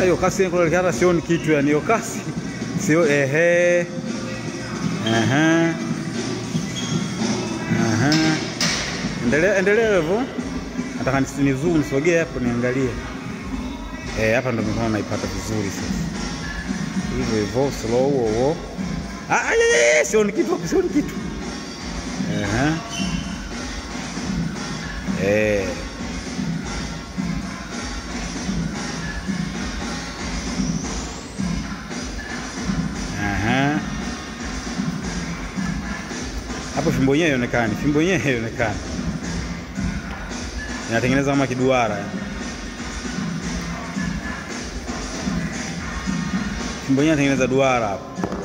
hiyo kasi kuelekea hata sioni kitu yani hiyo kasi. Sio ehe. Aha. Aha. Endelea endelea hivyo. Nataka nisi- ni zoom nisogee hapo niangalie. Eh, hapa ndo mikono naipata vizuri sasa. Hivyo hivyo slow wo. Ah, ah, ah, ah, sioni kitu hapo, sioni kitu. Aha. Eh. Aha. Hapo fimbo yenyewe haionekani, fimbo yenyewe haionekani. Inatengeneza kama kiduara. Fimbo yenyewe inatengeneza duara hapo.